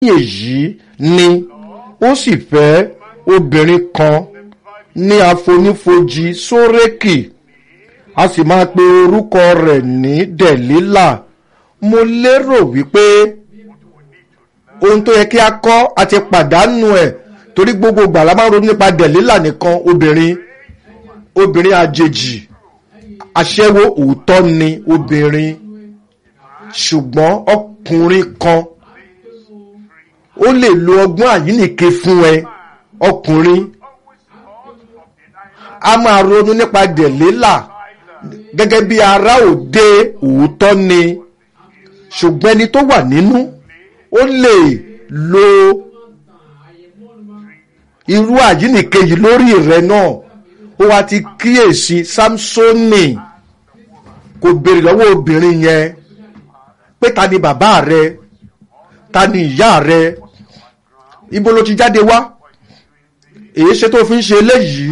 èyí ni ó sì fẹ́ obìnrin kan ní àfonífojì sórékì a sì máa pe orúkọ rẹ̀ ní dẹ̀lílà mo lérò wípé ohun tó yẹ kí a kọ́ a ti pàdánù ẹ̀ torí gbogbo ìgbà la máa ń ronú nípa dẹ̀lílà nìkan obìnrin obìnrin àjèjì aṣẹ́wó òótọ́ ni obìnrin ṣùgbọ́n ọkùnrin kan ó lè lo ọgbọ́n àyínìke fún ẹ ọkùnrin a máa ronú nípa dẹ̀lélà gẹ́gẹ́ bí ará òde òótọ́ ni ṣùgbọ́n ẹni tó wà nínú ó lè lo irú àyínìke yìí lórí rẹ náà ó wá ti kíyèsí samsoni kò béèrè lọ́wọ́ obìnrin yẹn pé ta ni bàbá rẹ ta ni ìyá rẹ ibo ló ti jáde wá èyí ṣe tó fi ń ṣe eléyìí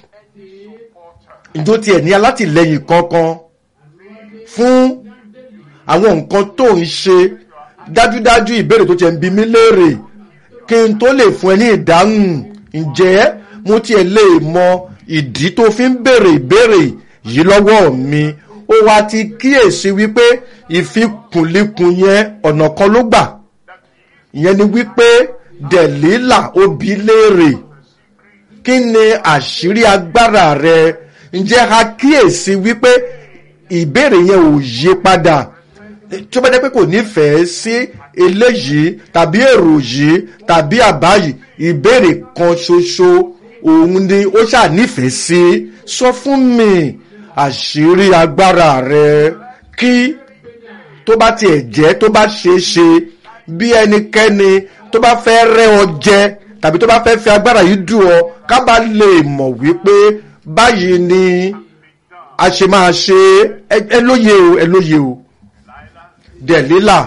ìjó tiẹ̀ ní alátìlẹyìn kankan fún àwọn nǹkan tó ń ṣe dájúdájú ìbéèrè tó tiẹ̀ ń bi mí léèrè kí n tó lè fún ẹ ní ìdáhùn ǹjẹ́ mo tiẹ̀ lè mọ ìdí tó fi ń béèrè ìbéèrè yìí lọ́wọ́ mi ó wá ti kíyèsí wípé ìfikùnlikùn yẹn ọ̀nà kan ló gbà ìyẹn ni wípé dẹ̀lílà obì léèrè kí ni àṣírí agbára rẹ ǹjẹ́ a kíyèsí wípé ìbéèrè yẹn ò yí padà tí ó bá jẹ́ pé kò nífẹ̀ẹ́ sí eléyìí tàbí èrò yìí tàbí àbá yìí ìbéèrè kan ṣoṣo òun ni ó ṣáà nífẹ̀ẹ́ sí sọ fún mi àṣírí agbára rẹ kí tó bá tiẹ̀ jẹ́ tó bá ṣeé ṣe bí ẹnikẹ́ni tó bá fẹ́ rẹ́ ọ jẹ tàbí tó bá fẹ́ fi agbára yìí dù ọ ká bá lè mọ̀ wípé báyìí ni a ṣe máa ṣe ẹ lóye o ẹ lóye o dẹ̀lílà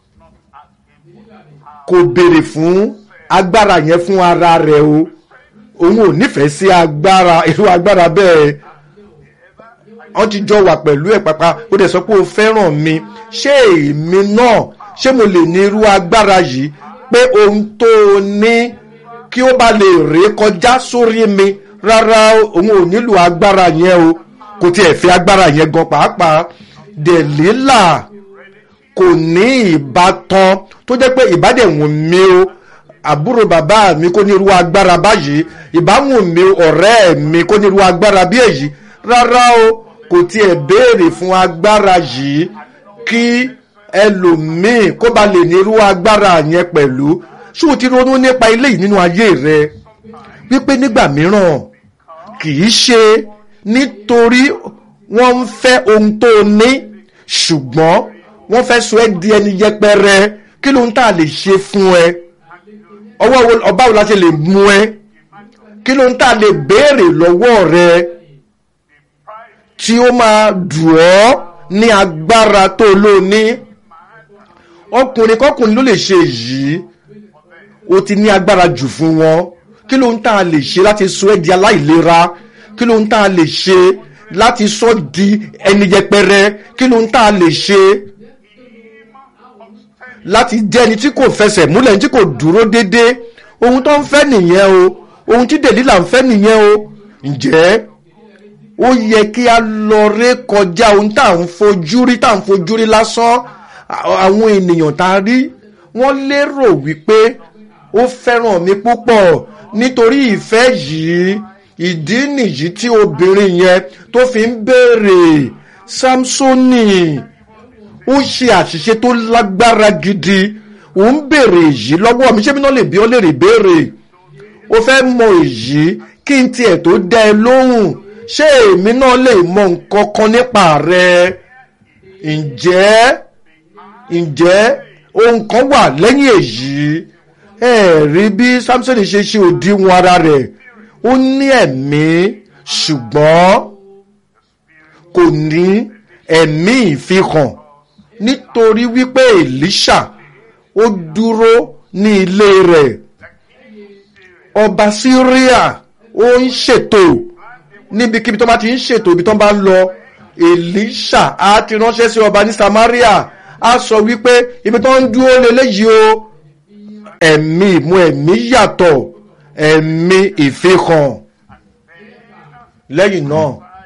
kò béèrè fún agbára yẹn fún ara rẹ̀ o òun ò nífẹ̀ẹ́ sí agbára irú agbára bẹ́ẹ̀ wọ́n ti jọ wà pẹ̀lú ẹ̀ pàpà ó dẹ̀ sọ pé o fẹ́ràn mi ṣé èmi náà ṣé mo lè ní irú agbára yìí pé ohun tó o ní kí ó bá lè ré kọjá sórí mi rárá òun ò nílò agbára yẹn o kò tiẹ̀ fi agbára yẹn gan pàápàá dẹ̀lílà kò ní ìbátan tó jẹ́ pé ìbádẹ̀wọ̀n mi o àbúrò bàbá mi kò ní irú agbára báyìí ìbáwọ̀n mi ọ̀rẹ́ mi kò ní irú agbára bí èyí rárá o kò tiẹ̀ béèrè fún agbára yìí kí ẹlòmíì kó ba lè ní irú agbára yẹn pẹ̀lú ṣé o ti ronú nípa eléyìí nínú ayé rẹ wípé nígbà mìíràn kì í ṣe nítorí wọ́n ń fẹ́ ohun tó o ní ṣùgbọ́n wọ́n fẹ́ sọ ẹ́ di ẹni yẹpẹrẹ kí ló ń tà lè ṣe fún ẹ ọwọ́ ọba wo la ṣe lè mú ẹ kí ló ń tà lè béèrè lọ́wọ́ rẹ tí ó máa dùn ọ́ ní agbára tó ló ní ọkùnrin kọkùnrin ló lè ṣe yìí ó ti ní agbára jù fún wọn kí ló ń tà lè ṣe láti sọ ẹ́ di aláìlera kí ló ń tà lè ṣe láti sọ di ẹni yẹpẹrẹ kí ló ń tà lè ṣe láti jẹ́ ẹni tí kò fẹsẹ̀ múlẹ̀ tí kò dúró déédéé ohun tó ń fẹ́ nìyẹn o ohun tí dèlílà ń fẹ́ nìyẹn o ǹjẹ́ ó yẹ kí a lọ ré kọjá ohun tá à ń fojú rí tá à ń fojú rí lásán àwọn ènìyàn tá a rí wọ́n lérò wípé ó fẹ́ràn mi púpọ̀ nítorí ìfẹ́ yìí ìdí nìyí tí obìnrin yẹn tó fi ń béèrè samsoni ó ṣe àṣìṣe tó lágbára gidi ò ń béèrè èyí lọ́wọ́ mi ṣé mi náà lè bí ọ lè rí béèrè ó fẹ́ mọ èyí kí n tiẹ̀ tó dá ẹ lóhùn ṣé èmi náà lè mọ nǹkan kan nípa rẹ ǹjẹ́ ǹjẹ́ ohun kan wà lẹ́yìn èyí ẹ rí bí samson ṣe ṣe òdiwọ̀n ara rẹ̀ ó ní ẹ̀mí ṣùgbọ́n kò ní ẹ̀mí ìfihàn nítorí wípé Èlíṣà ó dúró ní ilé rẹ̀ ọba Síríà ó ń ṣètò níbikíbi tó bá ti ń ṣètò ibi tó bá ń lọ Èlíṣà á ti ránṣẹ́ sí ọba ní Samaria á sọ wípé ibi tó ń dúró lélẹ́yìí o ẹ̀mí ìmú ẹ̀mí yàtọ̀ ẹ̀mí ìfihàn lẹ́yìn náà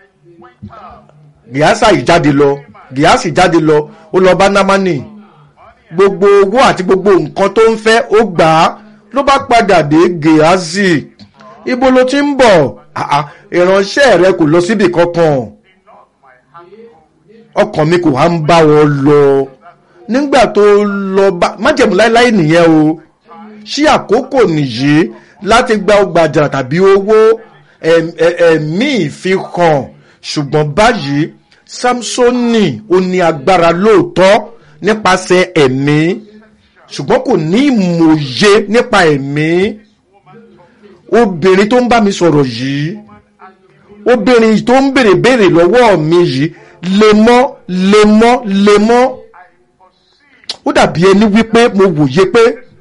gíásà yìí jáde lọ gíásì jáde lọ ó lọ bá námánì gbogbo owó àti gbogbo nǹkan tó ń fẹ́ ó gbà á ló bá padà dé gíásì ibo ló ti ń bọ̀ ìránṣẹ́ rẹ kò lọ síbi kankan ọkàn mi kò wá ń bá wọn lọ nígbà tó lọ bá májẹ̀mú láéláé nìyẹn o ṣí àkókò nìyí láti gba ọgbà àjàrà tàbí owó ẹ̀mí ìfihàn ṣùgbọ́n báyìí samsoni ó ní agbára lóòótọ́ nípasẹ̀ ẹ̀mí ṣùgbọ́n kò ní ìmòye nípa ẹ̀mí obìnrin tó ń bá mi sọ̀rọ̀ yìí obìnrin tó ń béèrè béèrè lọ́wọ́ mi yìí lemọ́ lemọ́ lemọ́ ó dàbí ẹni wípé mo wòye pé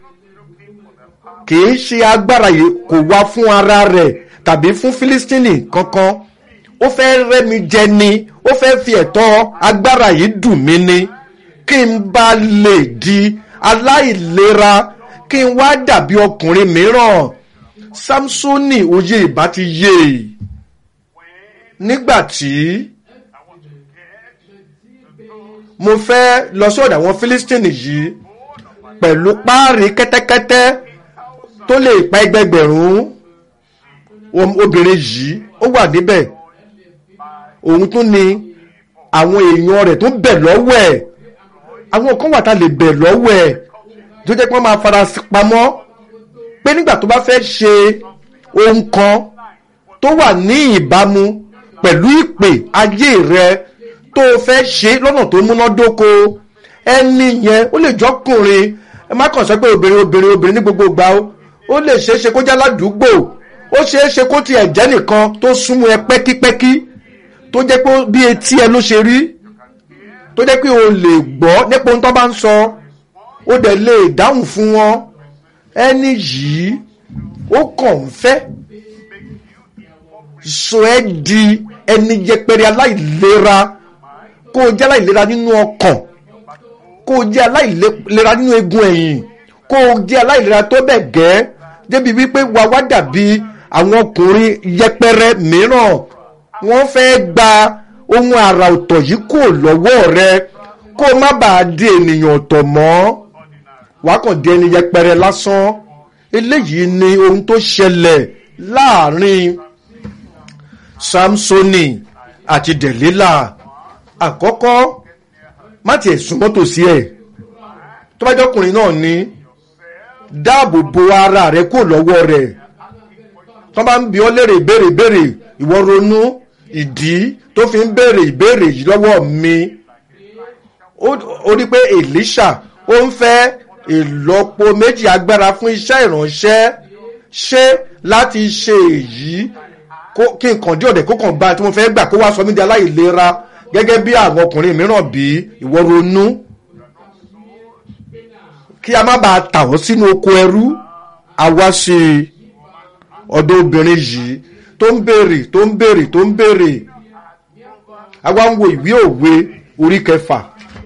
kìí ṣe agbára yìí kò wá fún ara rẹ̀ tàbí fún Fílístínì kankan ó fẹ́ rẹ́mi jẹ ni ó fẹ́ fi ẹ̀tọ́ agbára yìí dùn mí ni kí n bá lè di aláìlera kí n wá dàbí ọkùnrin mìíràn Sámsónì òye ìbá ti yé nígbà tí mo fẹ́ lọ sọ́dọ̀ àwọn Fílístínì yìí pẹ̀lú páàrí kẹ́tẹ́kẹ́tẹ́ tó lè pa ẹgbẹgbẹ̀rún obìnrin yìí ó wà níbẹ̀ òun tún ni àwọn èèyàn rẹ̀ tó bẹ̀ lọ́wọ́ ẹ̀ àwọn kan wà tá lè bẹ̀ lọ́wọ́ ẹ̀ tó jẹ́ pé wọ́n máa fara pamọ́ pé nígbà tó bá fẹ́ ṣe ohun kan tó wà ní ìbámu pẹ̀lú ìpè ayé rẹ tó fẹ́ ṣe lọ́nà tó múnádóko ẹni yẹn ó lè jọkùnrin ẹ má kàn sọ pé obìnrin obìnrin obìnrin ní gbogbo ìgbà o ó lè ṣeé ṣe kó jẹ́ aládùúgbò ó ṣeé ṣe kó tiẹ̀ jẹ́ nìkan tó súnmọ́ ẹ pẹ́kípẹ́kí tó jẹ́ pé bí etí ẹ ló ṣe rí tó jẹ́ pé o lè gbọ́ nípa ohun tó bá ń sọ ó dẹ̀ lè dáhùn fún wọn ẹni yìí ó kàn ń fẹ́ sọ ẹ́ di ẹni yẹpẹrẹ aláìlera kó o jẹ́ aláìlera nínú ọkàn kó o jẹ́ aláìlera nínú eegun ẹ̀yìn kó o jẹ́ aláìlera tó bẹ̀ gẹ́ débi wípé wà wá dàbí àwọn ọkùnrin yẹpẹrẹ mìíràn wọ́n fẹ́ gba ohun àrà ọ̀tọ̀ yìí kò lọ́wọ́ rẹ kó o má bàa di ènìyàn ọ̀tọ̀ mọ́ wàá kàn di ẹni yẹpẹrẹ lásán eléyìí ni ohun tó ṣẹlẹ̀ láàrin Samsoni àti Delilah àkọ́kọ́ má tiẹ̀ súnmọ́ tòsí ẹ̀ tó bá jọkùnrin náà ní dáàbò bo ara rẹ kó lọ́wọ́ rẹ̀ tó bá ń bi ọ́ léèrè ìbéèrè ìbéèrè ìwọ ronú ìdí tó fi ń béèrè ìbéèrè yìí lọ́wọ́ mi ó rí pé Elisha ó ń fẹ́ ìlọ́po méjì agbára fún iṣẹ́ ìránṣẹ́ ṣé láti ṣe èyí kí nǹkan dí ọ̀dẹ̀ kó kàn bá tí mo fẹ́ gbà kó wá sọ mí di aláìlera gẹ́gẹ́ bí àwọn ọkùnrin mìíràn bí ìwọ ronú kí a má bàa tà wọ́n sínú oko ẹrú àwa ṣe ọ̀dọ̀ obìnrin yìí tó ń béèrè tó ń béèrè tó ń béèrè àwa ń wo ìwé òwe orí kẹfà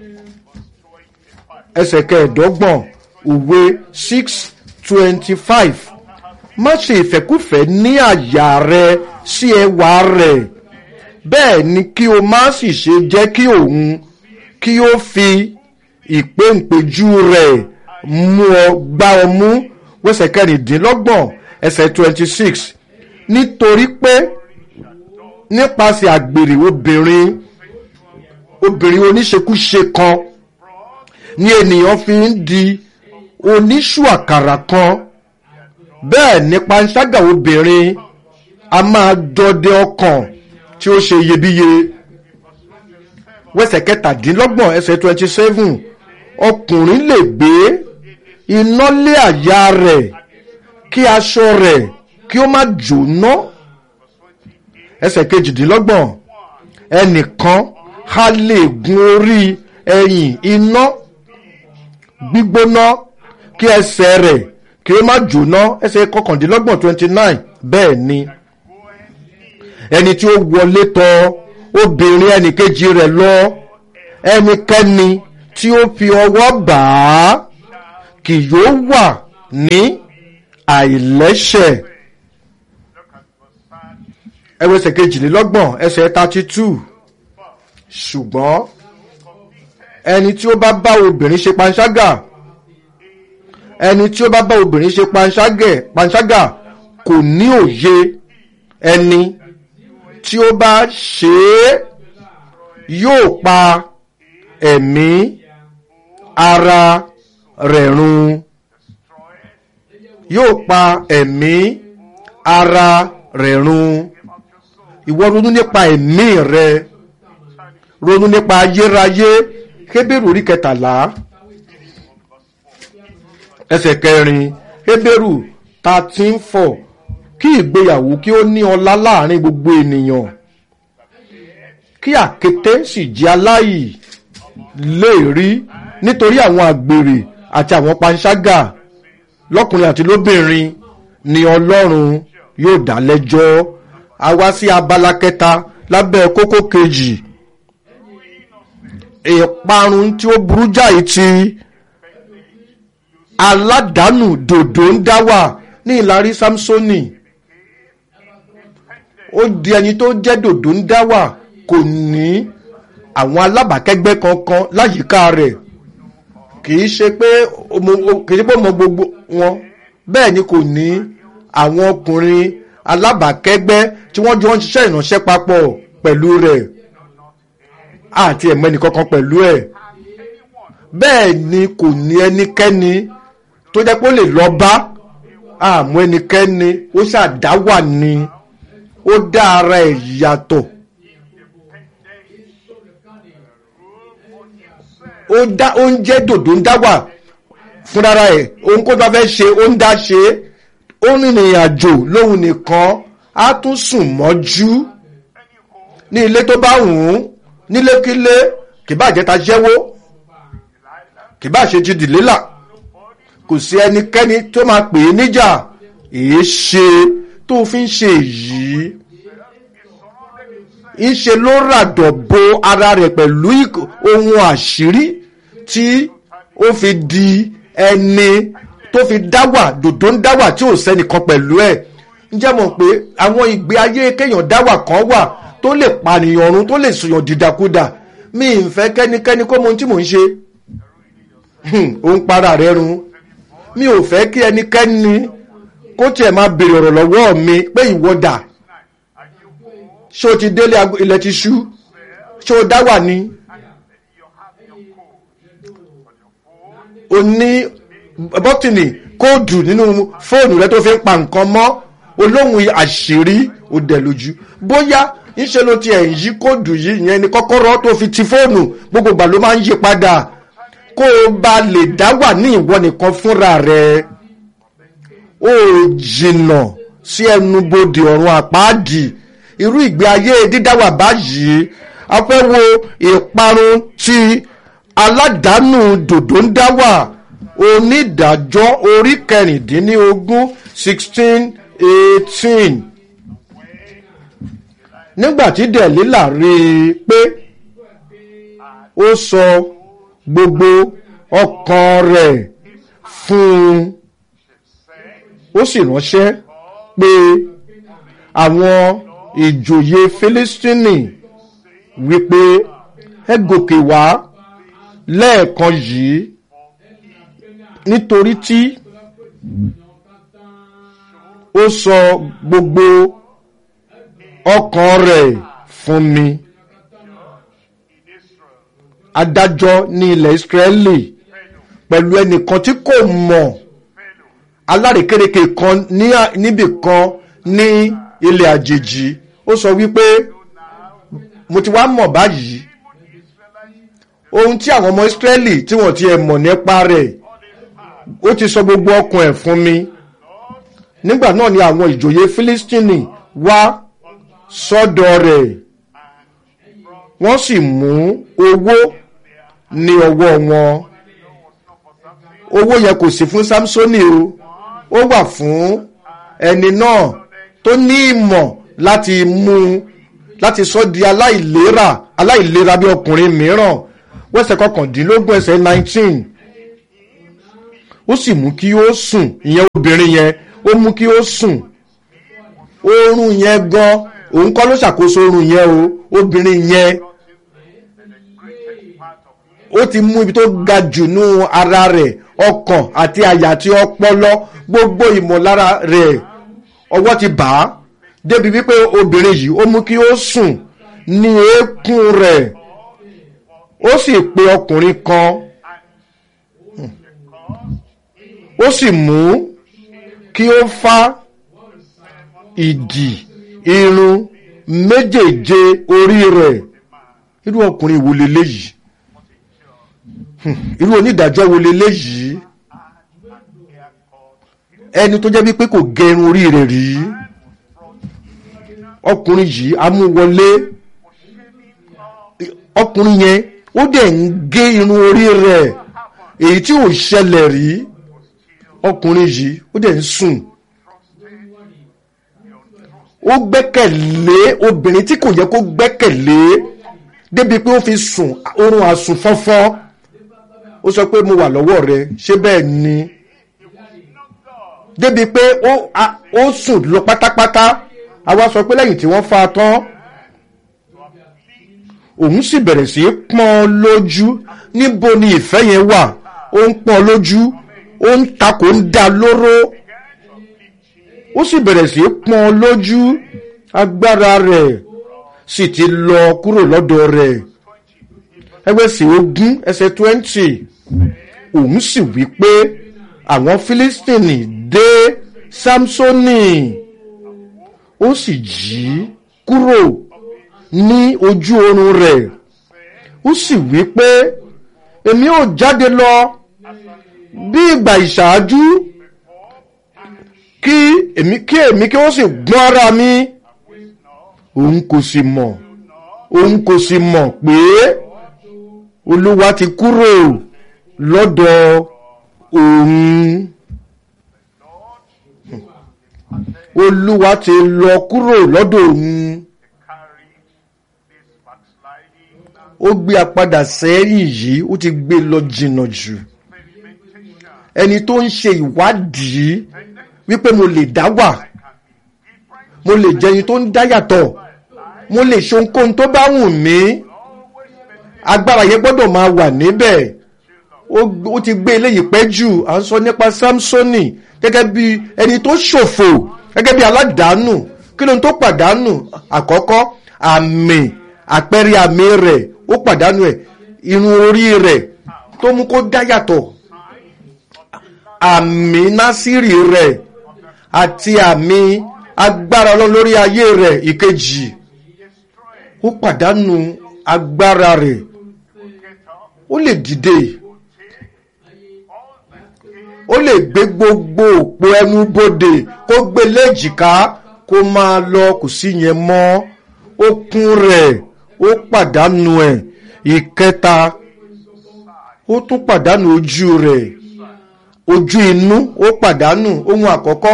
ẹsẹ̀ kẹẹ̀ẹ́dọ́gbọ̀n òwe six twenty five má ṣe ìfẹ́kúfẹ̀ẹ́ ní àyà rẹ sí ẹwà rẹ̀ bẹ́ẹ̀ ni kí o má sì ṣe jẹ́ kí òun kí ó fi ìpéǹpéjú rẹ̀ mú ọ gbá ọ mú wẹ́sẹ̀ kẹrìndínlọ́gbọ̀n ẹsẹ̀ twenty six nítorí pé nípasẹ̀ àgbèrè obìnrin obìnrin oníṣekúṣe kan ni ènìyàn fi ń di oníṣù àkàrà kan bẹ́ẹ̀ ni panṣágà obìnrin a máa dọdẹ ọkàn tí ó ṣe iyebíye wẹ́sẹ̀ kẹtàdínlọ́gbọ̀n ẹsẹ̀ twenty seven ọkùnrin lè gbé iná lé àyà rẹ̀ kí aṣọ rẹ̀ kí ó má jóná ẹsẹ̀ kejìdínlọ́gbọ̀n ẹnìkan a lè gun orí ẹ̀yìn iná gbígbóná kí ẹsẹ̀ rẹ̀ kí ó má jóná ẹsẹ̀ kọkàndínlọ́gbọ̀n twenty nine bẹ́ẹ̀ ni ẹni tí ó wọlé tọ̀ obìnrin ẹnìkejì rẹ̀ lọ ẹnikẹ́ni tí ó fi ọwọ́ bà á kì yóò wà ní àìlẹ́ṣẹ̀ ẹwọ ẹsẹ̀ kejìlélọ́gbọ̀n ẹsẹ̀ thirty two ṣùgbọ́n ẹni tí ó bá bá obìnrin ṣe panṣágà ẹni tí ó bá bá obìnrin ṣe panṣágẹ̀ panṣágà kò ní òye ẹni tí ó bá ṣe é yóò pa ẹ̀mí ara rẹ̀ run yóò pa ẹ̀mí ara rẹ̀ run ìwọ ronú nípa ẹ̀mí rẹ ronú nípa ayérayé Hébérù orí kẹtàlá ẹsẹ̀ kẹrin Hébérù thirteen four kí ìgbéyàwó kí ó ní ọlá láàrin gbogbo ènìyàn kí àkété sì jẹ́ aláì lè rí nítorí àwọn àgbèrè àti àwọn panṣágà lọ́kùnrin àti lóbìnrin ni Ọlọ́run yóò dá lẹ́jọ́ a wá sí abala kẹta lábẹ́ kókó kejì ìparun tí ó burú jáì ti aládàánù dòdò ń dá wà ní ìlarí Sámsónì ó di ẹni tó jẹ́ dòdò ń dá wà kò ní àwọn alábàákẹ́gbẹ́ kankan láyìíká rẹ̀ kì í ṣe pé kì í ṣe pé ó mọ gbogbo wọn bẹ́ẹ̀ ni kò ní àwọn ọkùnrin alábàákẹ́gbẹ́ tí wọ́n jọ ń ṣiṣẹ́ ìránṣẹ́ papọ̀ pẹ̀lú rẹ̀ àti ẹ̀mọ́ ẹnìkankan pẹ̀lú ẹ̀ bẹ́ẹ̀ ni kò ní ẹnikẹ́ni tó jẹ́ pé ó lè lọ bá àmọ́ ẹnikẹ́ni ó ṣàdáwà ni ó dá ara ẹ̀ yàtọ̀ ó dá oúnjẹ dòdò ń dá wà fúnra ẹ̀ ohun kó tó bá fẹ́ ṣe ó ń dá ṣe ó rìnrìn àjò lóhun nìkan á tún sùn mọ́jú ní ilé tó bá wù ú nílékílé kì bá jẹ́ ta jẹ́wó kì bá ṣe ti dìlélà kò sí ẹnikẹ́ni tó máa pè é níjà èé ṣe tó fi ń ṣe èyí ńṣe ló ràdọ̀ bo ara rẹ̀ pẹ̀lú ohun àṣírí tí ó fi di ẹni tó fi dáwà dòdò ń dáwà tí ò sẹ́nìkan pẹ̀lú ẹ̀ ǹjẹ́ mọ̀ pé àwọn ìgbé ayé kéèyàn dáwà kan wà tó lè pànìyàn ọ̀run tó lè sòyàn dìdàkudà mi ì fẹ́ kẹ́nikẹ́ni kó mọ ohun tí mò ń ṣe ó ń para rẹ̀ run mi ò fẹ́ kí ẹnikẹ́ni kó tiẹ̀ máa béèrè ọ̀rọ̀ lọ́wọ́ mi pé ìwọ dà ṣé o ti délé ilẹ̀ ti ṣú ṣé o dá wà ní. o ní bọ́tìnì kóòdù nínú fóònù rẹ tó fi ń pa nǹkan mọ́ olóhùn àṣírí ó dẹ̀ lójú bóyá ńṣe ló ti ẹ̀ ń yí kóòdù yìí ìyẹn ni kọ́kọ́rọ́ tó fi ti fóònù gbogbo ìgbà ló máa ń yí padà kó o bá lè dá wà ní ìwọ nìkan fúnra rẹ ó jìnnà sí ẹnubodè ọ̀run àpáàdì irú ìgbé ayé dídáwà báyìí a fẹ́ wo ìparun tí aládàánù dòdò ń dá wà onídàájọ́ orí kẹrìndínlógún sixteen eighteen nígbà tí dẹ̀lílà rí i pé ó sọ gbogbo ọkàn rẹ̀ fún un ó sì ránṣẹ́ pé àwọn ìjòyè Fílístínì wípé ẹ gòkè wá lẹ́ẹ̀kan yìí nítorí tí ó sọ gbogbo ọkàn rẹ̀ fún mi adájọ́ ní ilẹ̀ Ísírẹ́lì pẹ̀lú ẹnìkan tí kò mọ̀ alárékérekè kan níbì kan ní ilẹ̀ àjèjì ó sọ wípé mo ti wá mọ̀ báyìí ohun tí àwọn ọmọ Ísírẹ́lì tí wọ́n ti ẹ̀ mọ̀ nípa rẹ̀ ó ti sọ gbogbo ọkàn ẹ̀ fún mi nígbà náà ni àwọn ìjòyè Fílístínì wá sọ́dọ̀ rẹ̀ wọ́n sì mú owó ní ọwọ́ wọn owó yẹn kò sí fún Sámsónì o ó wà fún ẹni náà tó ní ìmọ̀ láti mú láti sọ di aláìlera aláìlera bí ọkùnrin mìíràn wẹ́sẹ̀ kọkàndínlógún ẹsẹ̀ nineteen ó sì mú kí ó sùn ìyẹn obìnrin yẹn ó mú kí ó sùn oorun yẹn gan òun kọ́ ló ṣàkóso oorun yẹn o obìnrin yẹn ó ti mú ibi tó ga jù nú ara rẹ̀ ọkàn àti àyà àti ọpọlọ gbogbo ìmọ̀lára rẹ̀ ọwọ́ ti bà á débi wípé obìnrin yìí ó mú kí ó sùn ní eékún rẹ̀ ó sì pe ọkùnrin kan ó sì mú kí ó fá ìdì irun méjèèje orí rẹ̀ irú ọkùnrin wo leléyìí irú onídàájọ́ wo leléyìí ẹni tó jẹ́ wípé kò gẹrun orí rẹ̀ rí ọkùnrin yìí amúwọlé ọkùnrin yẹn ó dẹ̀ ń gé irun orí rẹ̀ èyí tí ò ṣẹlẹ̀ rí ọkùnrin yìí ó dẹ̀ ń sùn ó gbẹ́kẹ̀lé obìnrin tí kò yẹ kó gbẹ́kẹ̀lé débi pé ó fi sùn oorun àsùn fọ́fọ́ ó sọ pé mo wà lọ́wọ́ rẹ ṣé bẹ́ẹ̀ ni débi pé ó sùn lọ pátápátá àwa sọ pé lẹ́yìn tí wọ́n fa tán òun sì bẹ̀rẹ̀ sí í pọ́n lójú níbo ni ìfẹ́ yẹn wà ó ń pọ́n lójú ó ń takò ń dá lóró ó sì bẹ̀rẹ̀ sí í pọ́n lójú agbára rẹ̀ sì ti lọ kúrò lọ́dọ̀ rẹ̀ ẹgbẹ́ sì ogún ẹsẹ̀ twenty òun sì wí pé àwọn Fílístínì dé Sámsónì ó sì jí kúrò ní ojú oorun rẹ̀ ó sì wí pé èmi ò jáde lọ bí ìgbà ìṣáájú kí èmi kí èmi kí ó sì gbọ́n ara mi òun kò sì mọ̀ òun kò sì mọ̀ pé olúwa ti kúrò lọ́dọ̀ òun olúwa ti lọ kúrò lọ́dọ̀ òun ó gbé apadà sẹ́yìn yìí ó ti gbé lọ jìnnà jù ẹni tó ń ṣe ìwádìí wípé mo lè dá wà mo lè jẹ ẹni tó ń dá yàtọ̀ mo lè ṣe ohunkóhun tó bá wù mí agbára yẹn gbọ́dọ̀ máa wà níbẹ̀ ó ti gbé eléyìí pẹ́ jù à ń sọ nípa Sámsónì gẹ́gẹ́ bí ẹni tó ṣòfò gẹ́gẹ́ bí aládàánù kí ló ń tó pàdánù àkọ́kọ́ àmì àpẹẹrẹ àmì rẹ̀ ó pàdánù ẹ̀ irun orí rẹ̀ tó mú kó dá yàtọ̀ àmì násìrì rẹ̀ àti àmì agbára ọlọ́run lórí ayé rẹ̀ ìkejì ó pàdánù agbára rẹ̀ ó lè dìde ó lè gbé gbogbo òpó ẹnu bodè kó gbé léjìká kó máa lọ kò sí yẹn mọ́ okun rẹ̀ ó pàdánù ẹ̀ ìkẹta ó tún pàdánù ojú rẹ̀ ojú inú ó pàdánù ohun àkọ́kọ́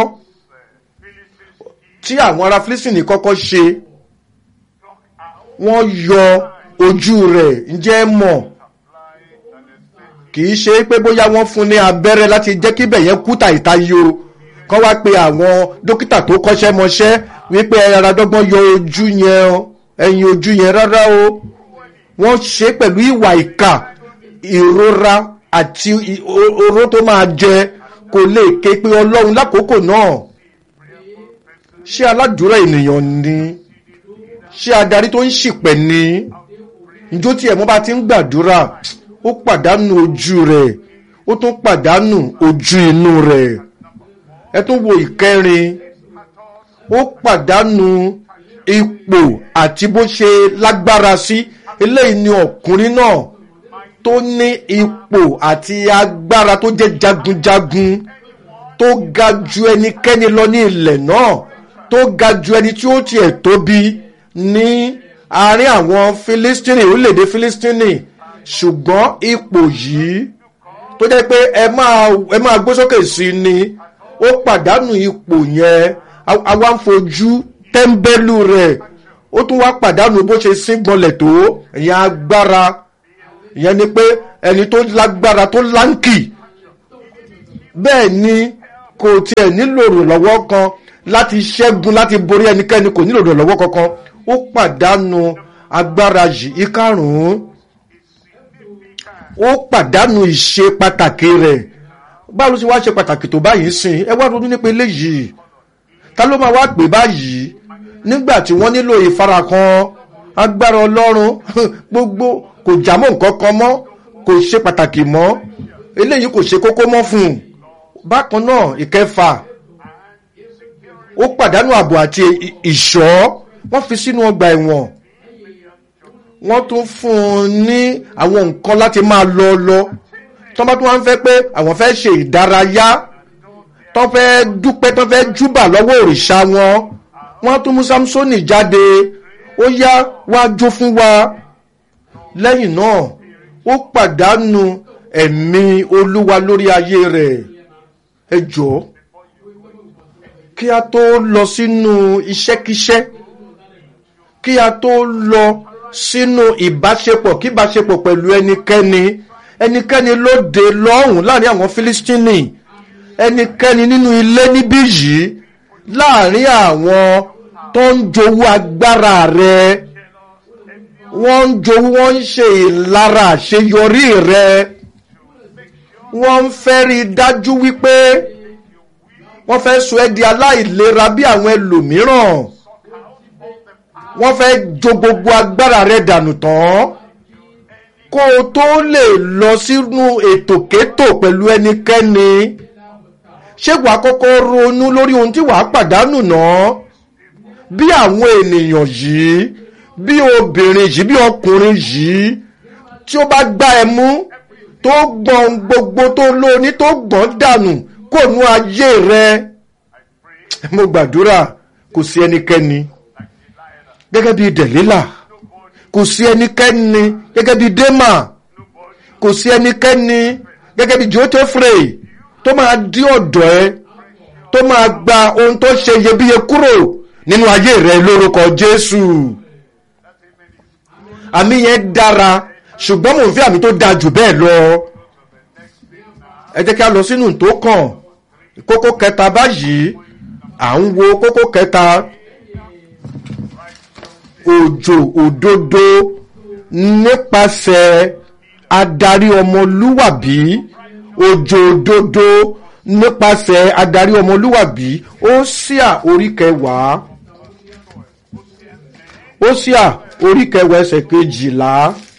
tí àwọn ará Fílísítìnì kọ́kọ́ ṣe wọ́n yọ ojú rẹ̀ ǹjẹ́ mọ̀ kì í ṣe pé bóyá wọ́n fún ní abẹ́rẹ́ láti jẹ́ kí bẹ̀yẹn kú tàìta yo kọ́ wá pe àwọn dókítà tó kọ́ṣẹ́ mọṣẹ́ wípé ara dọ́gbọ́n yọ ojú yẹn ẹ̀yìn ojú yẹn rárá o wọ́n ṣe pẹ̀lú ìwà ìkà ìrora àti oró tó máa jẹ kò lè ké pe ọlọ́run lákòókò náà ṣé aládùúrà ènìyàn ni ṣé adarí tó ń ṣìpẹ̀ ni njó tí ẹ̀mọ́ bá ti ń gbàdúrà ó pàdánù ojú rẹ̀ ó tún pàdánù ojú inú rẹ̀ ẹ tún wo ìkẹrin ó pàdánù ipò àti bó ṣe lágbára sí eléyìí ni ọkùnrin náà tó ní ipò àti agbára tó jẹ́ jagunjagun tó ga ju ẹnikẹ́ni lọ ní ilẹ̀ náà tó ga ju ẹni tí ó tiẹ̀ tóbi ní àárín àwọn Fílístínì orílẹ̀-èdè Fílístínì ṣùgbọ́n ipò yìí tó jẹ́ pé ẹ máa ẹ máa gbé sókè sí ni ó pàdánù ipò yẹn àwa ń fojú tẹ́ḿbẹ́lú rẹ̀ ó tún wá pàdánù bó ṣe síngbọnlẹ̀ tó ìyẹn agbára ìyẹn ni pé ẹni tó lágbára tó láǹkì bẹ́ẹ̀ ni kò tiẹ̀ nílò ìrànlọ́wọ́ kan láti ṣẹ́gun láti borí ẹnikẹ́ni kò nílò ìrànlọ́wọ́ kankan ó pàdánù agbára yìí ìkarùn-ún ó pàdánù ìṣe pàtàkì rẹ̀ báwo ló ṣe wá ṣe pàtàkì tó báyìí sìn ẹ wá ronú nípa eléyìí ta ló máa wá pè báyìí nígbà tí wọ́n nílò ìfarakàn agbára ọlọ́run gbogbo kò jámọ́ nǹkan kan mọ́ kò ṣe pàtàkì mọ́ eléyìí kò ṣe kókó mọ́ fún un bákan náà ìkẹfà ó pàdánù ààbò àti ìṣọ́ wọ́n fi sínú ọgbà ẹ̀wọ̀n wọ́n tún fún un ní àwọn nǹkan láti máa lọ lọ tọ́ba tó wọ́n fẹ́ pé àwọn fẹ́ ṣe ìdárayá tó fẹ́ dúpẹ́ tó fẹ́ júbà lọ́wọ́ òrìṣà wọn wọ́n tún mú samsoni jáde ó yá wá jó fún wa lẹ́yìn náà ó pàdánù ẹ̀mí olúwa lórí ayé rẹ̀ ẹ jọ̀ọ́ kí a tó lọ sínú iṣẹ́kíṣẹ́ kí a tó lọ sínú ìbáṣepọ̀ kí ìbáṣepọ̀ pẹ̀lú ẹnikẹ́ni ẹnikẹ́ni lóde lọ́hùn láàrin àwọn fílístínì ẹnikẹ́ni nínú ilé níbí yìí láàrin àwọn tó ń jowú agbára rẹ wọ́n ń jowú wọ́n ń ṣe ìlara àṣeyọrí rẹ wọ́n ń fẹ́ rí i dájú wípé wọ́n fẹ́ sọ ẹ́ di aláìlera bí àwọn ẹlòmíràn wọ́n fẹ́ jo gbogbo agbára rẹ dànù tán kó o tó lè lọ sínú ètòkétò pẹ̀lú ẹnikẹ́ni ṣé wàá kọ́kọ́ ronú lórí ohun tí wàá pàdánù náà bí àwọn ènìyàn yìí bí obìnrin yìí bí ọkùnrin yìí tí ó bá gbá ẹ mú tó gbọ̀n gbogbo tó lóní tó gbọ̀n dànù kò nú ayé rẹ mo gbàdúrà kò sí ẹnikẹ́ni gẹ́gẹ́ bí dẹ̀lílà kò sí ẹnikẹ́ni gẹ́gẹ́ bí démà kò sí ẹnikẹ́ni gẹ́gẹ́ bí jótẹ́frè tó máa dí ọ̀dọ̀ ẹ tó máa gba ohun tó ṣe iyebíye kúrò nínú ayé rẹ lórúkọ jésù àmì yẹn dára ṣùgbọ́n mò ń fi àmì tó da jù bẹ́ẹ̀ lọ ẹ jẹ́ kí a lọ sínú tó kàn kókó kẹta báyìí à ń wo kókó kẹta òjò òdodo nípasẹ̀ adarí ọmọlúwàbí òjò òdodo nípasẹ̀ adarí ọmọlúwàbí ó síà orí kẹwàá ó síà orí kẹwàá ẹsẹ̀ kejìlá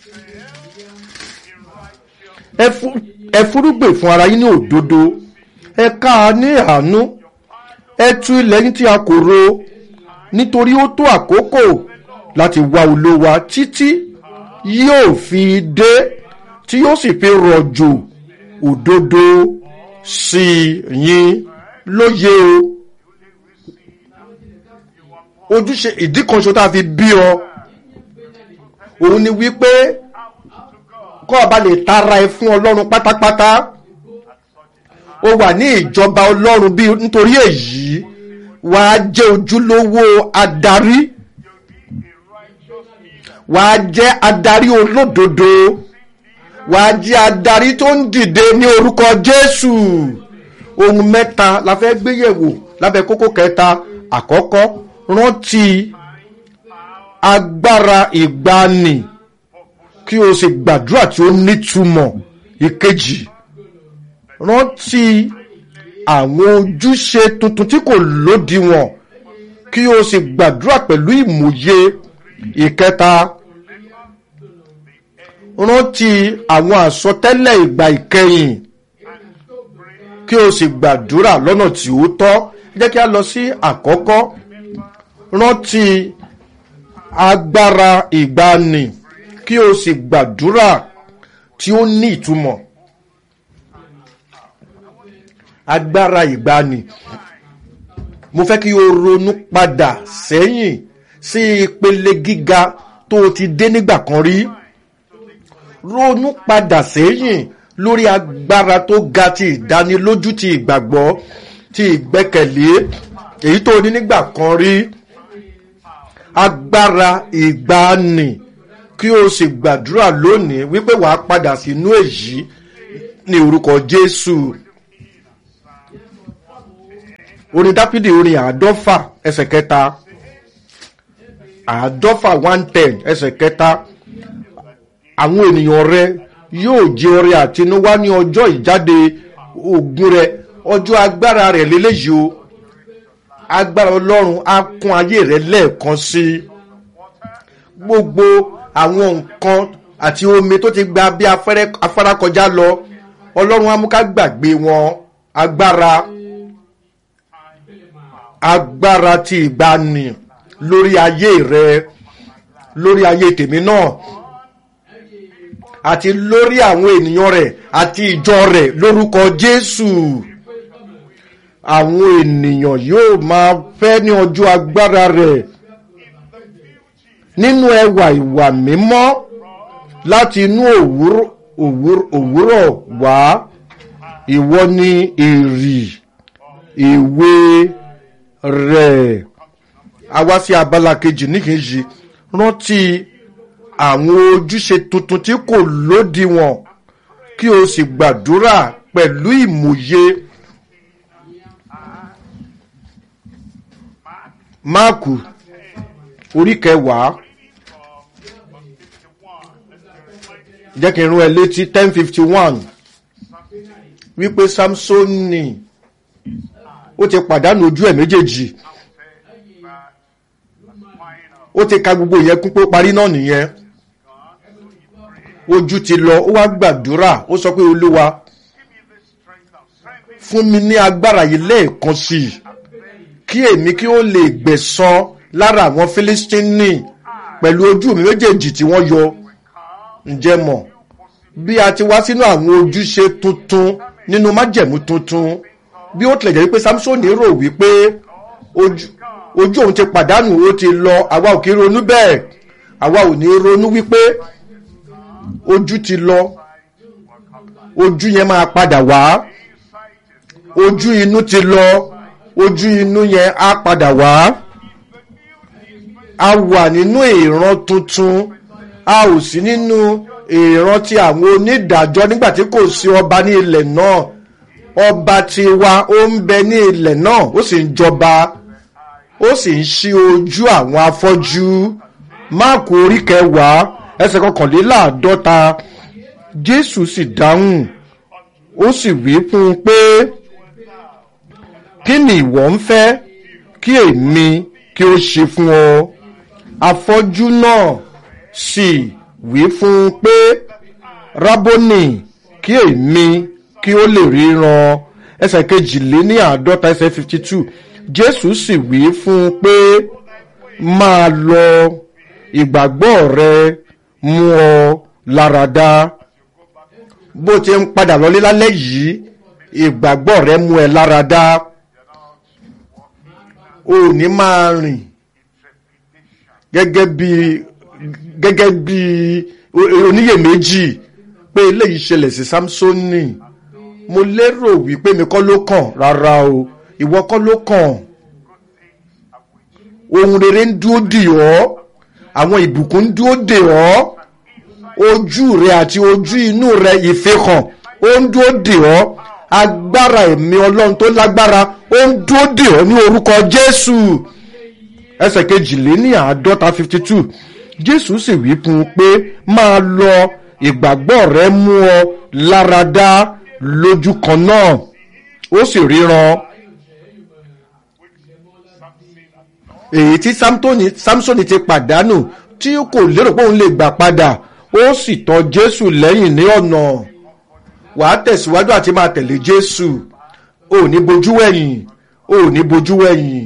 ẹ fúrúgbìn fún ara yín ní òdodo ẹ ká a ní àánú ẹ tú ilẹ̀ yín tí a kò ro nítorí ó tó àkókò láti wá olówa títí yóò fi dé tí yóò sì fi rọ̀jò òdodo sí yín lóye o ojúṣe ìdí kan ṣo tá a fi bí ọ òun ni wípé kọ́ ọba lè tara ẹ fún ọlọ́run pátápátá ó wà ní ìjọba ọlọ́run bí nítorí èyí wàá jẹ́ ojúlówó adarí wàá jẹ́ adarí olódodo wàá jẹ́ adarí tó ń dìde ní orúkọ jésù ohun mẹ́ta la fẹ́ gbéyẹ̀wò lábẹ́ kókó kẹta àkọ́kọ́ rántí agbára ìgbani kí o sì gbàdúrà tí ó nítumọ̀ ìkejì rántí àwọn ojúṣe tuntun tí kò lódiwọ̀n kí o sì gbàdúrà pẹ̀lú ìmòye ìkẹta rántí àwọn àsọtẹ́lẹ̀ ìgbà ìkẹyìn kí o sì gbàdúrà lọ́nà tí ó tọ́ jẹ́ kí a lọ sí àkọ́kọ́ rántí agbára ìgbani kí o sì gbàdúrà tí ó ní ìtumọ̀ agbára ìgbani mo fẹ́ kí o ronú padà sẹ́yìn sí ìpele gíga tó o ti dé nígbà kan rí ronú padà sẹ́yìn lórí agbára tó ga ti ìdánilójú ti ìgbàgbọ́ ti ìgbẹ́kẹ̀lé èyí tó o ní nígbà kan rí agbára ìgbani kí o sì gbàdúrà lónìí wípé wàá padà sínú èyí ní orúkọ jésù orin dáfídì orin àádọ́fà ẹsẹ̀ kẹta àádọ́fà one ten ẹsẹ̀ kẹta àwọn ènìyàn rẹ yóò jẹ ọrẹ àtinúwá ní ọjọ́ ìjáde ogun rẹ ọjọ́ agbára rẹ lélẹ́yìí o agbára ọlọ́run á kún ayé rẹ lẹ́ẹ̀kan sí i gbogbo àwọn nǹkan àti omi tó ti gba bí afárá kọjá lọ ọlọ́run á mú ká gbàgbé wọn agbára agbára ti ìgbani lórí ayé rẹ lórí ayé tèmi náà àti lórí àwọn ènìyàn rẹ̀ àti ìjọ rẹ̀ lórúkọ jésù àwọn ènìyàn yóò máa fẹ́ ní ọjọ́ agbára rẹ̀ nínú ẹwà ìwà mímọ́ láti inú òwúrọ̀ wá ìwọ ni èrì ìwé rẹ̀ a wá sí abala kejì níkejì rántí àwọn ojúṣe tuntun tí kò lódiwọ̀n kí o sì gbàdúrà pẹ̀lú ìmòye. máàkù orí kẹwàá jẹ́ kí n rún ẹ létí ten fifty one wípé samsoni ó ti pàdánù ojú ẹ̀ méjèèjì ó ti ka gbogbo yẹn kún pé ó parí náà nìyẹn ojú ti lọ ó wá gbàdúrà ó sọ pé olúwa fún mi ní agbára yìí lẹ́ẹ̀kan sí i kí èmi kí ó lè gbẹ̀san lára àwọn fílístínì pẹ̀lú ojú mi méjèèjì tí wọ́n yọ ǹjẹ́ mọ̀ bí a ti wá sínú àwọn ojúṣe tuntun nínú májẹ̀mú tuntun bí ó tilẹ̀ jẹ́ wípé samsoni rò wípé ojú òun ti pàdánù ó ti lọ àwa ò kí ronú bẹ́ẹ̀ àwa ò ní ronú wípé ojú ti lọ ojú yẹn máa padà wá ojú inú ti lọ ojú inú yẹn á padà wá a wà nínú ìran tuntun a ò sí nínú ìran ti àwọn onídàájọ́ nígbà tí kò sí ọba ní ilẹ̀ náà ọba tiwa ó ń bẹ ní ilẹ̀ náà ó sì ń jọba ó sì ń ṣí ojú àwọn afọ́jú máàkù orí kẹwàá ẹsẹ̀ kọkànléláàádọ́ta jésù sì dáhùn ó sì wí fún un pé kí ni ìwọ ń fẹ́ kí èmi kí ó ṣe fún ọ afọ́jú náà sì wí fún un pé rábónì kí èmi kí ó lè ríran ẹsẹ̀ kejìléní àádọ́ta ẹsẹ̀ fifty two jésù sì wí fún un pé máa lọ ìgbàgbọ́ rẹ mú ọ láradá bó ti ń padà lọlé lálẹ́ yìí ìgbàgbọ́ rẹ mú ẹ láradá o ò ní máa rìn gẹ́gẹ́ bí gẹ́gẹ́ bí oníyèméjì pé eléyìí ṣẹlẹ̀ sí samsoni mo lérò wípé mi kọ́ ló kàn rárá o ìwọ kọ́ ló kàn ohun rere ń dúró dì ọ́ àwọn ìbùkún ń dúró dè ọ́ ojú rẹ àti ojú inú rẹ ìfihàn ó ń dúró dè ọ́ agbára ẹ̀mí ọlọ́run tó lágbára ó ń dúró dè ọ́ ní orúkọ jésù ẹsẹ̀ kejìléní àádọ́ta fifty two jésù sì wí fún un pé máa lọ ìgbàgbọ́ rẹ mú ọ láradá lójú kan náà ó sì ríran èyí tí samsoni ti pàdánù tí kò lérò pé òun lè gbà padà ó sì tọ́ jésù lẹ́yìn ní ọ̀nà wàá tẹ̀síwájú àti máa tẹ̀lé jésù ò ní bojú wẹ̀yìn ò ní bojú wẹ̀yìn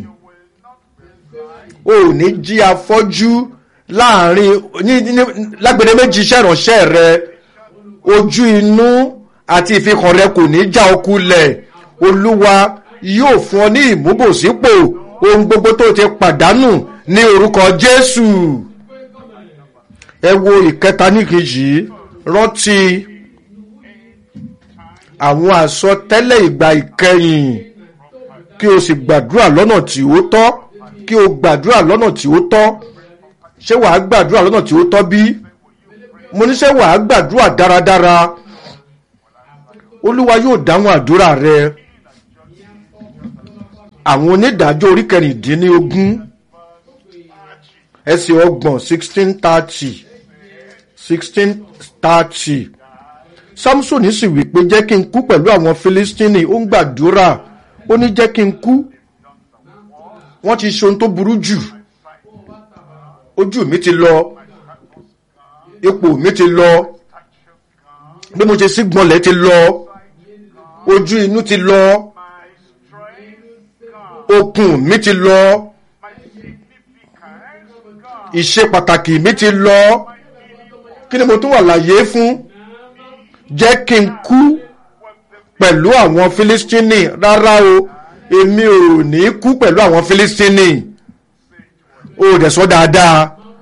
ò ní jí afọ́jú láàrin lágbèdè méjì iṣẹ́ ìránṣẹ́ rẹ ojú inú àti ìfikàn rẹ kò ní já ọkulẹ̀ olúwa yóò fún ọ ní ìmúbòsípò ohun gbogbo tó ti pàdánù ní orúkọ jésù ẹ wo ìkẹta níkejì rántí àwọn àsọtẹ́lẹ̀ ìgbà ìkẹyìn kí o sì gbàdúrà lọ́nà tí ó tọ́ kí o gbàdúrà lọ́nà tí ó tọ́ ṣé wàá gbàdúrà lọ́nà tí ó tọ́ bí mo ní ṣé wàá gbàdúrà dáradára olúwa yóò dáhùn àdúrà rẹ àwọn onídàájọ́ orí kẹrìndínlógún ẹsẹ̀ ọgbọ̀n sixteen thirty sixteen thirty samson sì wí pé jẹ́ kí n kú pẹ̀lú àwọn filistini ó ń gbàdúrà ó ní jẹ́ kí n kú wọ́n ti ṣe ohun tó burú jù ojú mi ti lọ ipò mi ti lọ bí mo ṣe sí gbọ́nlẹ̀ ti lọ ojú inú ti lọ okùn mi ti lọ ìṣe pàtàkì mi ti lọ kí ni mo tún wà láyé fún jẹ́ kí n kú pẹ̀lú àwọn filistini rárá o èmi ò ní kú pẹ̀lú àwọn filistini o dẹ̀ sọ dáadáa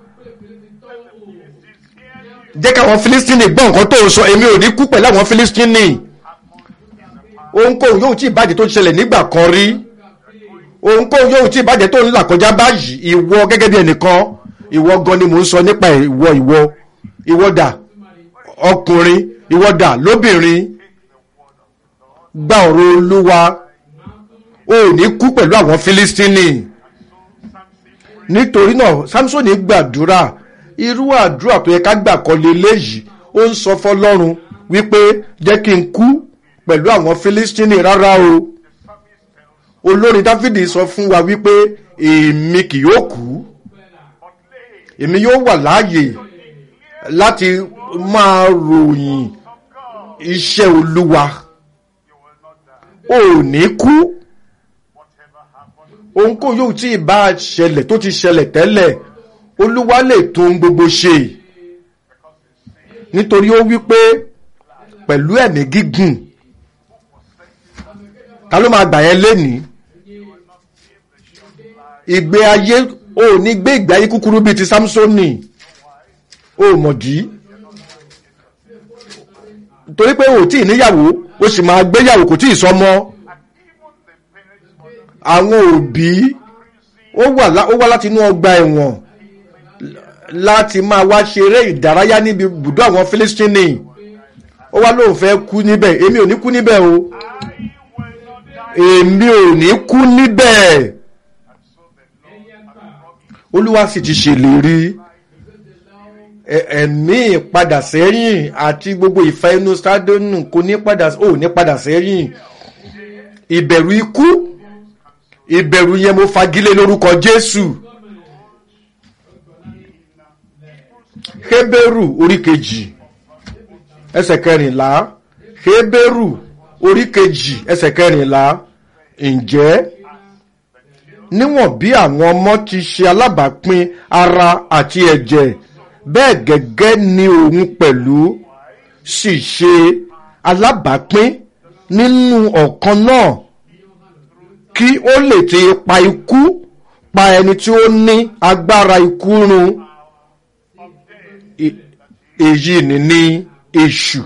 jẹ́ káwọn filistini gbọ́ nǹkan tó sọ èmi ò ní kú pẹ̀lú àwọn filistini ohunkóhun yóò tí ìbàjẹ́ tó ṣẹlẹ̀ nígbà kan rí ohunkóhun yóò tí ìbàjẹ́ tó ń là kọjá báyìí ìwọ gẹ́gẹ́ bí ẹnìkan ìwọ gan ni mò ń sọ nípa ìwọ ìwọ ìwọ dà ọkùnrin ìwọ dà lóbìnrin gba ọ̀rọ̀ olúwa o ò ní kú pẹ̀lú àwọn filistini nítorí náà samsoni gbàdúrà irú àdúrà tó yẹ ká gbà kọ́lé léyìí ó ń sọ fọlọ́run wípé jẹ́ kí n kú pẹ̀lú àwọn filistini rárá o olórin dáfídì sọ fún wa wípé èmi kì yóò kú èmi yóò wà láàyè láti máa ròyìn iṣẹ́ olúwa ò ní kú ohunkóhun yóò tí ì bá ṣẹlẹ̀ tó ti ṣẹlẹ̀ tẹ́lẹ̀ olúwa lè tún gbogbo ṣe nítorí ó wí pé pẹ̀lú ẹ̀mí gígùn ta ló máa gbà yẹn lénìí ìgbé ayé ò ní gbé ìgbé ayé kúkúrú bíi ti samsoni ò mọ̀dí torí pé ò tí ì níyàwó ó sì máa gbéyàwó kò tí ì sọmọ àwọn òbí ó wá láti inú ọgbà ẹ̀wọ̀n láti máa wá ṣeré ìdárayá níbi ibùdó àwọn Fílístínì ó wá lóun fẹ́ kú níbẹ̀ èmi ò ní kú níbẹ̀ o èmi ò ní kú níbẹ̀ olúwa sì ti ṣèlérí ẹ̀mí ìpadà sẹ́yìn àti gbogbo ìfẹ́ inú stadionu kò ní padà ò ní padà sẹ́yìn ìbẹ̀rù ikú ìbẹ̀rù yẹn mo fagilé lórúkọ Jésù Hébérù orí kejì ẹsẹ̀ kẹrìnlá Hébérù orí kejì ẹsẹ̀ kẹrìnlá ǹjẹ́ níwọ̀n bí àwọn ọmọ ti ṣe alábàápín ara àti ẹ̀jẹ̀ bẹ́ẹ̀ gẹ́gẹ́ ni òun pẹ̀lú sì ṣe alábàápín nínú ọ̀kan náà kí ó lè ti pa ikú pa ẹni tí ó ní agbára ikú run èyí ni ní èṣù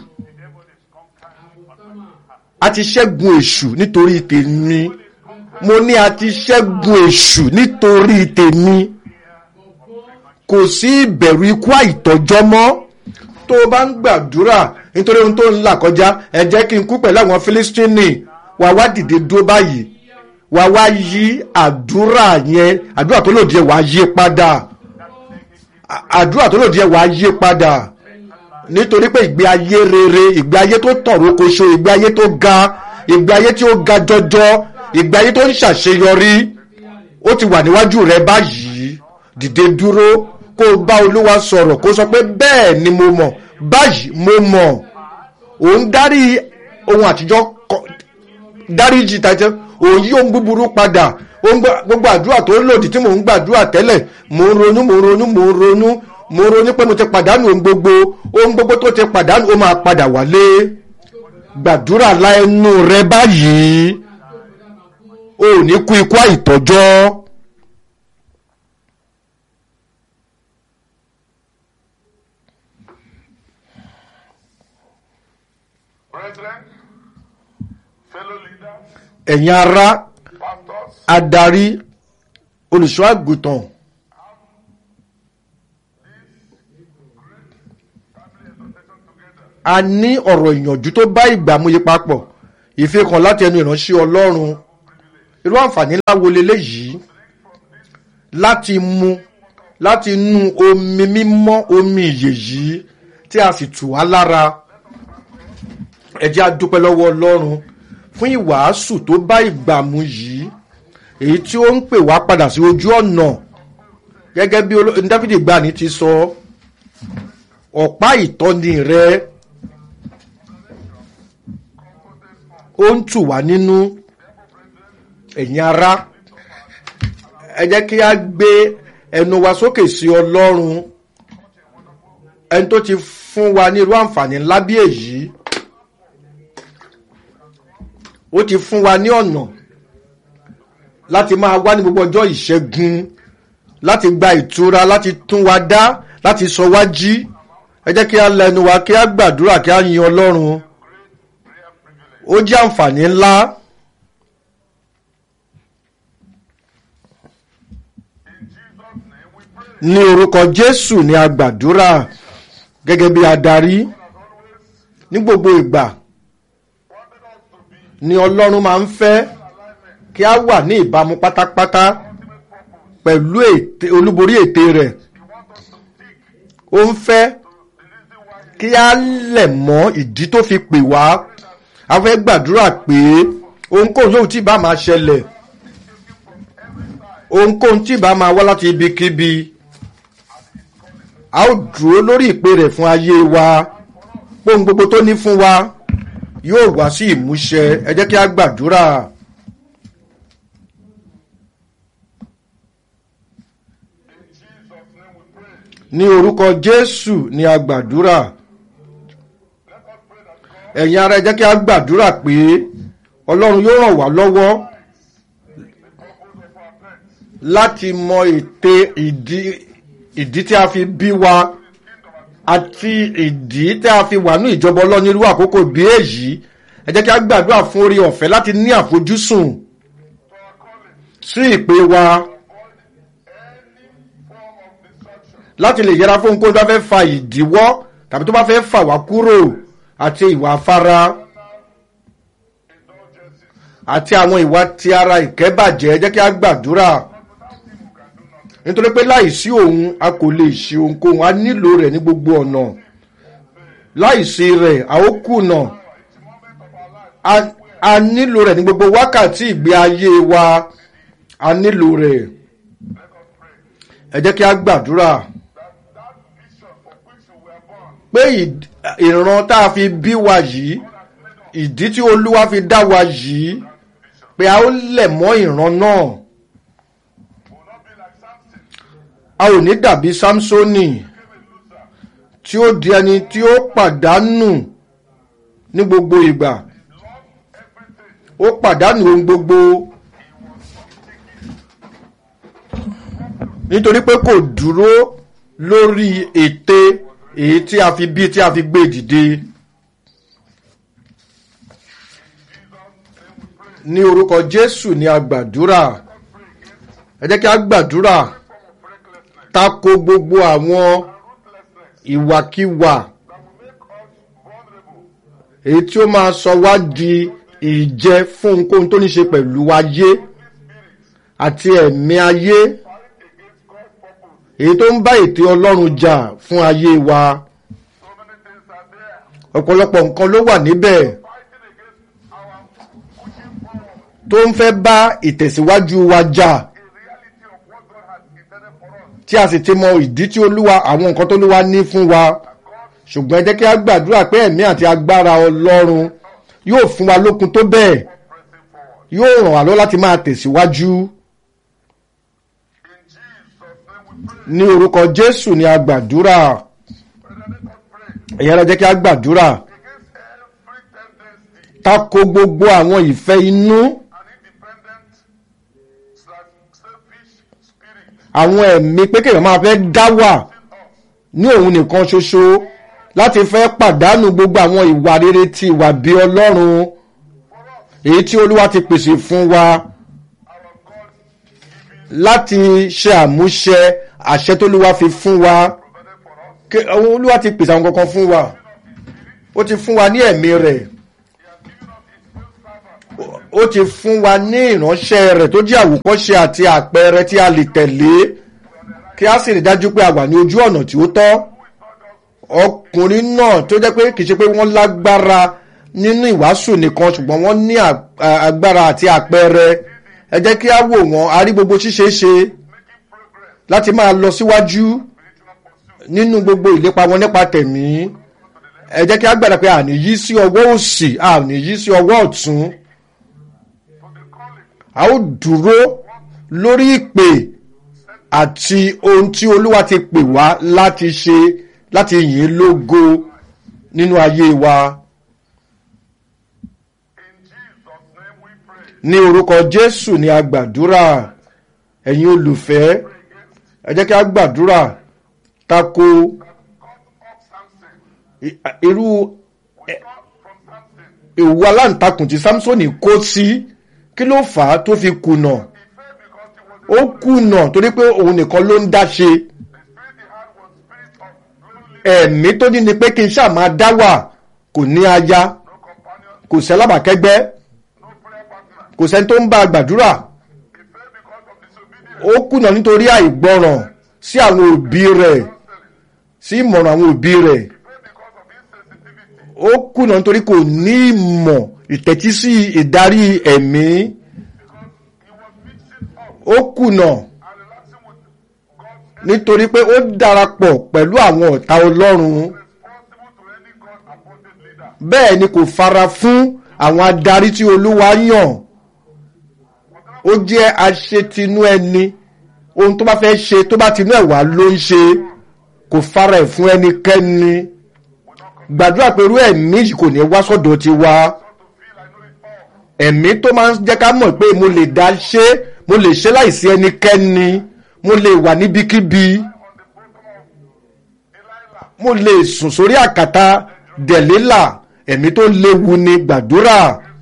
a ti ṣẹ́gun èṣù nítorí tèmi mo ní a ti ṣẹ́gun èṣù nítorí tèmi kò sí ìbẹ̀rù ikú àìtọ́jọ́ mọ́ tó o bá ń gbàdúrà nítorí ohun tó ń là kọjá ẹ jẹ́ kí n kú pẹ̀lú àwọn Fílístínì wà wá dìde dúró báyìí wà wá yí àdúrà yẹn àdúrà tó lòdì ẹ̀ wà yí padà àdúrà tó lòdì ẹ̀ wà yí padà nítorí pé ìgbé ayé rere ìgbé ayé tó tọ̀rọ̀ koṣo ìgbé ayé tó ga ìgbé ayé tí ó ga jọjọ ìgbé ayé tó ń ṣàṣeyọrí ó ti wà níwájú rẹ báyìí dìde dúró kó o bá olúwa sọ̀rọ̀ kó o sọ pé bẹ́ẹ̀ ni mo mọ̀ báyìí mo mọ̀ òun dárí ohun àtijọ́ dáríjì tàjẹ́ òun yí ohun búburú padà gbogbo àdúrà tó lòdì tí mò ń gbàdúrà tẹ́lẹ̀ mò ń ronú mò ń ronú mò ń ronú mo ronú pé mo ti pàdánù ohun gbogbo ohun gbogbo tó ti pàdánù ó máa padà wálé gbàdúrà láẹnu rẹ báyìí o ò ní kú ikú àìtọ́jọ́. ẹ̀yin ará adarí olùṣọ́ àgùntàn. a ní ọ̀rọ̀ ìyànjú tó bá ìgbà múye papọ̀ ìfikàn láti ẹnu ìránṣẹ́ ọlọ́run irú àǹfààní ńlá wo leléyìí láti mu láti nu omi mímọ́ omi ìyè yìí tí a sì tù wá lára ẹ jẹ́ a dúpẹ́ lọ́wọ́ ọlọ́run fún ìwàásù tó bá ìgbà mu yìí èyí tí ó ń pè wá padà sí ojú ọ̀nà gẹ́gẹ́ bí oló- dáfídì gbani ti sọ ọ̀pá ìtọ́ni rẹ ó ń tù wá nínú ẹ̀yin ará ẹ jẹ́ kí a gbé ẹnu wa sókè sí ọlọ́run ẹni tó ti fún wa ní irú àǹfààní ńlá bí èyí ó ti fún wa ní ọ̀nà láti máa wá ní gbogbo ọjọ́ ìṣẹ́gun láti gba ìtura láti tún wa dá láti sọ wá jí ẹ jẹ́ kí a lẹnu wa kí a gbàdúrà kí a yin ọlọ́run ó jẹ́ àǹfààní ńlá ní orúkọ jésù ni a gbàdúrà gẹ́gẹ́ bí adarí ní gbogbo ìgbà ni ọlọ́run máa ń fẹ́ kí a wà ní ìbámu pátápátá pẹ̀lú ète olúborí ète rẹ̀ ó ń fẹ́ kí a lẹ̀ mọ́ ìdí tó fi pè wá a fẹ́ gbàdúrà pé ohunkóhun yóò tí bá máa ṣẹlẹ̀ ohunkóhun tí bá máa wá láti ibikíbi a ó dúró lórí ìpè rẹ̀ fún ayé wa pohun gbogbo tó ní fún wa yóò wá sí ìmúṣẹ ẹ jẹ́ kí a gbàdúrà. ní orúkọ jésù ni a gbàdúrà ẹ̀yin ara ẹ jẹ́ kí a gbàdúrà pé ọlọ́run yóò ràn wá lọ́wọ́ láti mọ ète ìdí ìdí tí a fi bí wa àti ìdí tí a fi wà ní ìjọba ọlọ́run irú àkókò bí èyí ẹ jẹ́ kí a gbàdúrà fún orí ọ̀fẹ́ láti ní àfojúsùn sí ìpè wa láti lè yẹra fún ohunkóhun tó bá fẹ́ fa ìdíwọ́ tàbí tó bá fẹ́ fà wá kúrò àti ìwà afárá àti àwọn ìwà ti ara ìkẹ́bàjẹ́ ẹ jẹ́ kí a gbàdúrà nítorí pé láìsí òun a kò lè ṣe ohunkóhun a nílò rẹ̀ ní gbogbo ọ̀nà láìsí rẹ̀ a ó kùnà a- a nílò rẹ̀ ní gbogbo wákàtí ìgbé ayé wa a nílò rẹ̀ ẹ jẹ́ kí a gbàdúrà pé ìd- ìran tá a fi bí wa yìí ìdí tí olúwa fi dá wa yìí pé a ó lẹ̀ mọ́ ìran náà a ò ní dàbí samsoni tí ó di ẹni tí ó pàdánù ní gbogbo ìgbà ó pàdánù ohun gbogbo nítorí pé kò dúró lórí ète èyí tí a fi bí tí a fi gbé dìde ní orúkọ jésù ni a gbàdúrà ẹ jẹ́ kí a gbàdúrà tako gbogbo àwọn ìwàkiwà èyí tí ó máa sọ wá di ìjẹ fún ohunkóhun tó ní ṣe pẹ̀lú ayé àti ẹ̀mí ayé èyí tó ń bá ètè ọlọ́run jà fún ayé wa ọ̀pọ̀lọpọ̀ nǹkan ló wà níbẹ̀ tó ń fẹ́ bá ìtẹ̀síwájú wa jà tí a sì ti mọ ìdí tí olúwa àwọn nǹkan tó olúwa ní fún wa ṣùgbọ́n ẹ jẹ́ kí a gbàdúrà pé ẹ̀mí àti agbára ọlọ́run yóò fún wa lókun tó bẹ́ẹ̀ yóò ràn wá lọ́wọ́ láti máa tẹ̀síwájú ní orúkọ jésù ni a gbàdúrà ẹ̀yà ara jẹ́ kí a gbàdúrà tako gbogbo àwọn ìfẹ́ inú àwọn ẹ̀mí pé kéèyàn máa fẹ́ dá wà ní òun nìkan ṣoṣo láti fẹ́ pàdánù gbogbo àwọn ìwà rere ti ìwà bí ọlọ́run èyí tí olúwa ti pèsè fún wa láti ṣe àmúṣẹ àṣẹ tólúwa fi fún wa Ké- olúwa ti pèsè àwọn kankan fún wa ó ti fún wa ní ẹ̀mí rẹ̀ ó ti fún wa ní ìránṣẹ́ rẹ̀ tó jẹ́ àwòkọ́ṣe àti àpẹẹrẹ tí a lè tẹ̀lé kí a sì rí dájú pé a wà ní ojú ọ̀nà tí ó tọ́ ọkùnrin náà tó jẹ́ pé kì í ṣe pé wọ́n lágbára nínú ìwàásù nìkan ṣùgbọ́n wọ́n ní agbára àti àpẹẹrẹ ẹ jẹ́ kí a wò wọ́n a rí gbogbo ṣíṣe ṣe láti máa lọ síwájú nínú gbogbo ìlépa wọn nípa tẹ̀mí ẹ jẹ́ kí a gbàdá pé àní yí sí ọwọ́ òsì àní yí sí ọwọ́ ọ̀tún a ó dúró lórí ìpè àti ohun tí olúwa ti pè wá láti ṣe láti yìn lógo nínú ayé wa. ní orúkọ jésù ni a gbàdúrà ẹ̀yin olùfẹ́ ẹ jẹ́ kí a gbàdúrà tako irú ìwú aláǹtakùn tí samsoni kó sí kí ló fà á tó fi kùnà ó kùnà torí pé òun nìkan ló ń dá ṣe ẹ̀mí tó ní ni pé kí n ṣáà máa dá wà kò ní aya kò sẹ́lábàkẹ́gbẹ́ kò sẹ́ni tó ń bá a gbàdúrà ó kùnà nítorí àìgbọràn sí àwọn òbí rẹ̀ sí ìmọ̀ràn àwọn òbí rẹ̀ ó kùnà nítorí kò ní ìmọ̀ ìtẹ́tí sí ìdarí ẹ̀mí ó kùnà nítorí pé ó darapọ̀ pẹ̀lú àwọn ọ̀tá ọlọ́run bẹ́ẹ̀ ni kò fara fún àwọn adarí tí olúwa yàn ó jẹ́ aṣetinú ẹni ohun tó bá fẹ́ ṣe tó bá tinú ẹ̀ wá ló ń ṣe kò fara ẹ̀ fún ẹnikẹ́ni gbàdúrà pé irú ẹ̀mí yìí kò ní wá sọ́dọ̀ ti wá ẹ̀mí tó máa ń jẹ́ ká mọ̀ pé mo lè dá ṣe mo lè ṣe láìsí ẹnikẹ́ni mo lè wà níbikíbi mo lè sùn sórí àkàtà dẹ̀lélà ẹ̀mí tó léwu ni gbàdúrà